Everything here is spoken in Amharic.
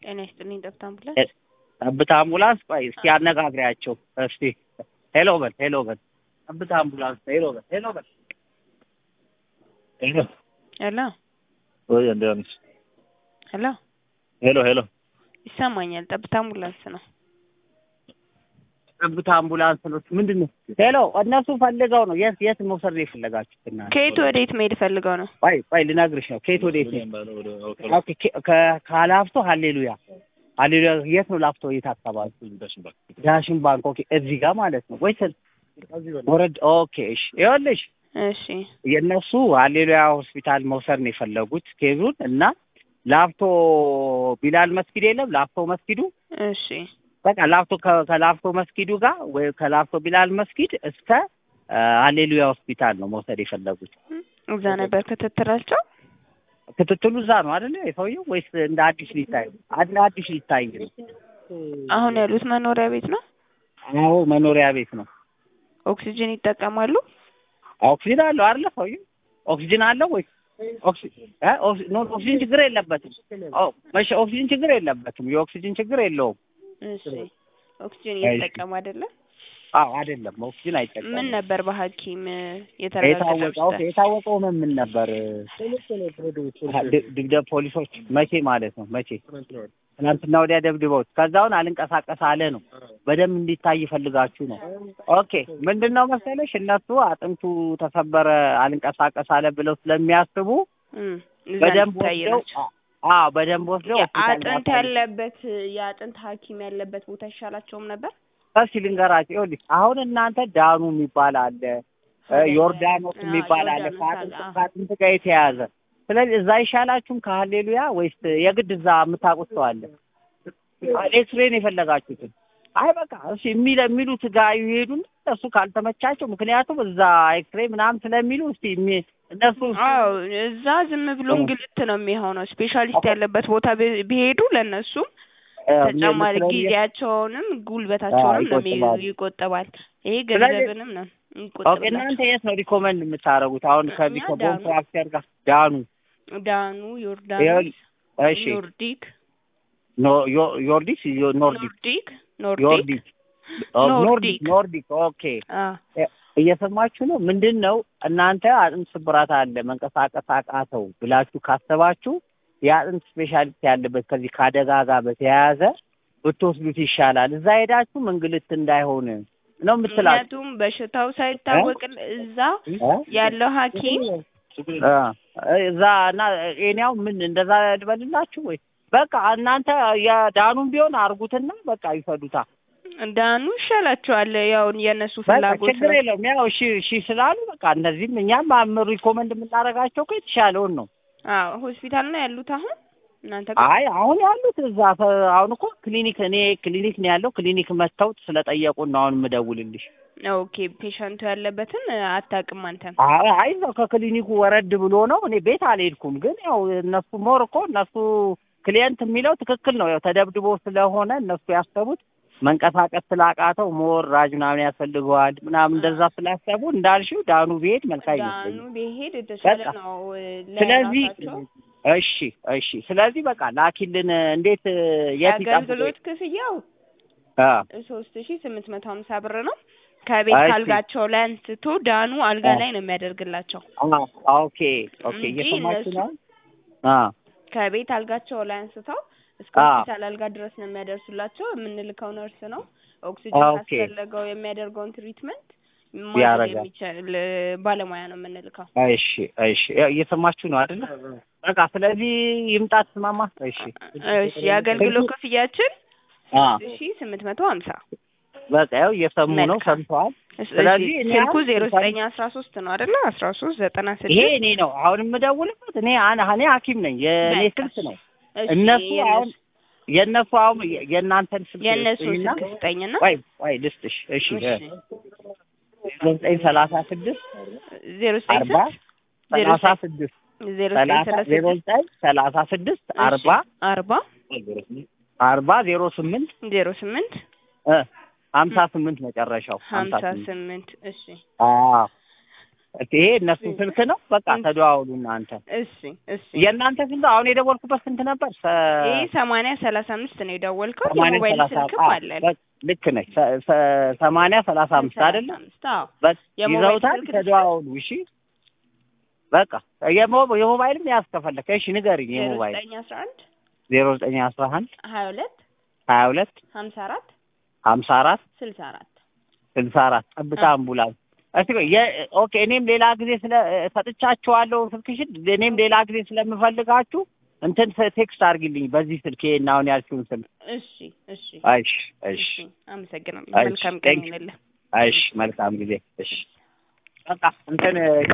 ጤና ይስጥልኝ ጠብታ አምቡላንስ። ጠብታ አምቡላንስ ቆይ እስኪ አነጋግሪያቸው እስቲ ሄሎ በል ሄሎ በል ጠብታ አምቡላንስ ሄሎ በል ሄሎ በል ሄሎ ሄሎ ወይ እንዴት ነሽ ሄሎ ሄሎ ሄሎ ይሰማኛል። ጠብታ አምቡላንስ ነው። ጠብታ አምቡላንስ ነው ምንድን ነው ሄሎ እነሱ ፈልገው ነው የት የት መውሰድ ነው የፈለጋችሁት እናንተ ከየት ወዴት መሄድ ፈልገው ነው? ቆይ ቆይ ልነግርሽ ነው ከየት ወዴት ነው ኦኬ ከ- ከ- ከላፍቶ ሀሌሉያ ሀሌሉያ የት ነው ላፍቶ የት አካባቢ ዳሽን ባንክ ኦኬ እዚህ ጋር ማለት ነው ወይስ ወረድ ኦኬ እሺ ይኸውልሽ እሺ የእነሱ ሀሌሉያ ሆስፒታል መውሰድ ነው የፈለጉት ኬዙን እና ላፍቶ ቢላል መስጊድ የለም ላፍቶ መስጊዱ እሺ በቃ ላፍቶ ከ- ከላፍቶ መስጊዱ ጋር ወይ ከላፍቶ ቢላል መስጊድ እስከ ሀሌሉያ ሆስፒታል ነው መውሰድ የፈለጉት እዛ ነበር ክትትላቸው። ክትትሉ እዛ ነው አይደለ የሰውየው ወይስ እንደ አዲስ ሊታይ እንደ አዲስ ሊታይ ነው አሁን ያሉት መኖሪያ ቤት ነው። አዎ መኖሪያ ቤት ነው ኦክሲጅን ይጠቀማሉ። ኦክሲጅን አለው አይደለ ሰውየው ኦክሲጅን አለው ወይስ ኦክሲ- እ? ኦክሲ- ኖ ኦክሲጅን ችግር የለበትም ኦ መቼ ኦክሲጅን ችግር የለበትም የኦክሲጅን ችግር የለውም እሺ ኦክሲጅን እየተጠቀሙ አይደለም። አዎ አይደለም ኦክሲጅን አይጠቀምም ምን ነበር በሐኪም የታወቀው የተረጋገጠው? የታወቀው ምን ምን ነበር ድ- ድብደብ ፖሊሶች መቼ ማለት ነው መቼ ትናንትና ወዲያ ደብድበውት ከዛውን አልንቀሳቀስ አለ ነው በደንብ እንዲታይ ይፈልጋችሁ ነው ኦኬ ምንድን ነው መሰለሽ እነሱ አጥንቱ ተሰበረ አልንቀሳቀስ አለ ብለው ስለሚያስቡ እም፣ እዛ በደንብ እንዲታይ ወስደው ናቸው። አዎ በደንብ ወስደው ሆስፒታል አጥንት ማሳየት። ያለበት የአጥንት ሐኪም ያለበት ቦታ ይሻላቸውም ነበር። እስኪ ልንገራቸው ይኸውልሽ አሁን እናንተ ዳኑ የሚባል አለ እ ዮርዳኖስ አዎ፣ የሚባል አለ ዮርዳኖስ ከአጥንት አለ፣ አዎ። ከአጥንት ጋር የተያያዘ ስለዚህ እዛ አይሻላችሁም ከሀሌሉያ ወይስ የግድ እዛ የምታውቁት ሰው አለ ኤክስሬን የፈለጋችሁትን አይ በቃ እሺ የሚለ የሚሉት ጋር ይሄዱን እሱ ካልተመቻቸው ምክንያቱም እዛ ኤክስሬ ምናምን ስለሚሉ እስቲ የሚ- እነሱ አዎ እዛ ዝም ብሎ እንግልት ነው የሚሆነው። ስፔሻሊስት ያለበት ቦታ ቢ- ቢሄዱ ለእነሱም እ፣ ተጨማሪ ስለሚ- ጊዜያቸውንም ጉልበታቸውንም ነው የሚ- ይቆጥባሉ። ይቆጠባል። ይሄ ስለዚህ- ገንዘብንም ነው ኦኬ ይቆጠብላቸው። እናንተ የት ነው ሪኮመንድ የምታደርጉት አሁን ከዚህ እኛ ከኮንትራክተር ጋር ዳኑ ዳኑ፣ ዮርዳኖስ፣ ይኸውልህ፣ እሺ ኖርዲክ ኖ- ዮ- ዮርዲስ ዮ- ኖርዲክ ኖርዲክ ኖርዲክ ዮርዲክ ኦ፣ ኖርዲክ ኖርዲክ። ኖርዲክ ኦኬ አ እየሰማችሁ ነው ምንድን ነው እናንተ አጥንት ስብራት አለ መንቀሳቀስ አቃተው ብላችሁ ካሰባችሁ የአጥንት ስፔሻሊስት ያለበት ከዚህ ከአደጋ ጋር በተያያዘ ብትወስዱት ይሻላል እዛ ሄዳችሁ እንግልት እንዳይሆን ነው የምትላችሁ ምክንያቱም በሽታው ሳይታወቅ እዛ እ? ያለው ሐኪም እ፣ እዛ እና ኤኒያው ምን እንደዛ ልበልላችሁ ወይ በቃ እናንተ የዳኑም ቢሆን አርጉትና በቃ ይፈዱታ ዳኑ ይሻላቸዋል። ያው የእነሱ በቃ ፍላጎት ችግር ነው። የለውም ያው እሺ እሺ ስላሉ በቃ እነዚህም እኛም አም- ሪኮመንድ የምናደርጋቸው እኮ የተሻለውን ነው አዎ ሆስፒታል ነው ያሉት አሁን እናንተ ጋር? አይ አሁን ያሉት እዛ ተ- አሁን እኮ ክሊኒክ እኔ ክሊኒክ ነው ያለው ክሊኒክ መጥተው ስለጠየቁን ነው አሁን የምደውልልሽ ኦኬ ፔሸንቱ ያለበትን አታውቅም አንተም? አይ አይ እዛው ከክሊኒኩ ወረድ ብሎ ነው እኔ ቤት አልሄድኩም ግን ያው እነሱ ሞር እኮ እነሱ ክሊየንት የሚለው ትክክል ነው ያው ተደብድቦ ስለሆነ እነሱ ያሰቡት መንቀሳቀስ ስላቃተው ሞር ራጅ ምናምን ያስፈልገዋል ምናምን እንደዛ ስላሰቡ እንዳልሽው ዳኑ ብሄድ መልካም ዳኑ ይመስለኛል ቢሄድ የተሻለ በቃ። ነው እ፣ ስለዚህ ለራሳቸው እሺ እሺ ስለዚህ በቃ ላኪልን እንዴት የት ይጠብቁ የአገልግሎት ክፍያው አ ሶስት ሺ ስምንት መቶ ሀምሳ ብር ነው። ከቤት እሺ። ካልጋቸው ላይ አንስቶ ዳኑ አልጋ አ። ላይ ነው የሚያደርግላቸው አ ኦኬ ኦኬ እንጂ እየሰማችሁ እነሱ- ነው አ ከቤት አልጋቸው ላይ አንስተው እስከ አ። ሆስፒታል አልጋ ድረስ ነው የሚያደርሱላቸው። የምንልከው ነርስ ነው። ኦክሲጅን ኦኬ። ካስፈለገው የሚያደርገውን ትሪትመንት ማድረግ ያረጋል። የሚችል ባለሙያ ነው የምንልከው። እሺ እሺ እየሰማችሁ ነው አይደለ በቃ ስለዚህ ይምጣ ትስማማ እሺ እሺ የአገልግሎት ክፍያችን አ ሺ ስምንት መቶ ሀምሳ በቃ ያው እየሰሙ ነው መልካም። ሰምተዋል እሺ፣ ስለዚህ እኔ ስልኩ አሁን ዜሮ ለምሳሌ- ዘጠኝ አስራ ሶስት ነው አይደለ? አስራ ሶስት ዘጠና ይሄ ስድስት እኔ ነው አሁን የምደውልበት እኔ አን- እኔ ሐኪም ነኝ የእኔ በቃ ስልክ ነው እሺ፣ እነሱ የእነሱ- አሁን የእነሱ አሁን የ- የእናንተን ስልክ የእነሱ ስጡኝና ስልክ ስጠኝና ቆይ ቆይ ልስጥሽ እሺ እሺ፣ ዘጠኝ ሰላሳ ስድስት ዜሮ ዘጠኝ አርባ ስንት? ዜሮ ሰላሳ ዘጠኝ ስድስት ዜሮ ዘጠኝ ሰላሳ ሰላሳ ዜሮ ስድስት ዘጠኝ ሰላሳ ስድስት እሺ፣ አርባ አርባ አርባ ዜሮ ስምንት ዜሮ ስምንት እ ሀምሳ ስምንት መጨረሻው ሀምሳ ስምንት ስምንት እሺ አዎ ይሄ እነሱ ስልክ ነው። በቃ ተደዋውሉ እናንተ። እሺ እሺ የእናንተ ስንት አሁን የደወልኩበት ስንት ነበር? ሰ- ይህ ሰማንያ ሰላሳ አምስት ነው የደወልከው። ሰማንያ የሞባይል ሰላሳ ስልክም አዎ፣ አለን። በ- ልክ ነች። ሰ- ሰ- ሰማንያ ሰላሳ አምስት አይደለ? አምስት አዎ። በ- የሞባይል ይዘውታል። ስልክ ተደዋውሉ። እሺ በቃ የሞ- የሞባይልም ያዝ ከፈለክ። እሺ ንገሪኝ። ዜሮ የሞባይል ዘጠኝ አስራ አንድ ዜሮ ዘጠኝ አስራ አንድ ሀያ ሁለት ሀያ ሁለት ሀምሳ አራት ሀምሳ አራት ስልሳ አራት ስልሳ አራት ጠብታ አምቡላንስ። እስቲ ቆይ የ- ኦኬ እኔም ሌላ ጊዜ ስለ ሰጥቻችኋለሁ ስልክሽን። እኔም ሌላ ጊዜ ስለምፈልጋችሁ እንትን ስ- ቴክስት አድርጊልኝ በዚህ ስልክ ይሄን አሁን ያልሽውን ስልክ። እሺ እሺ እሺ እሺ እሺ አመሰግናለሁ። እሺ፣ መልካም ቀን thank you። ይሁንልህ። እሺ መልካም ጊዜ። እሺ በቃ እንትን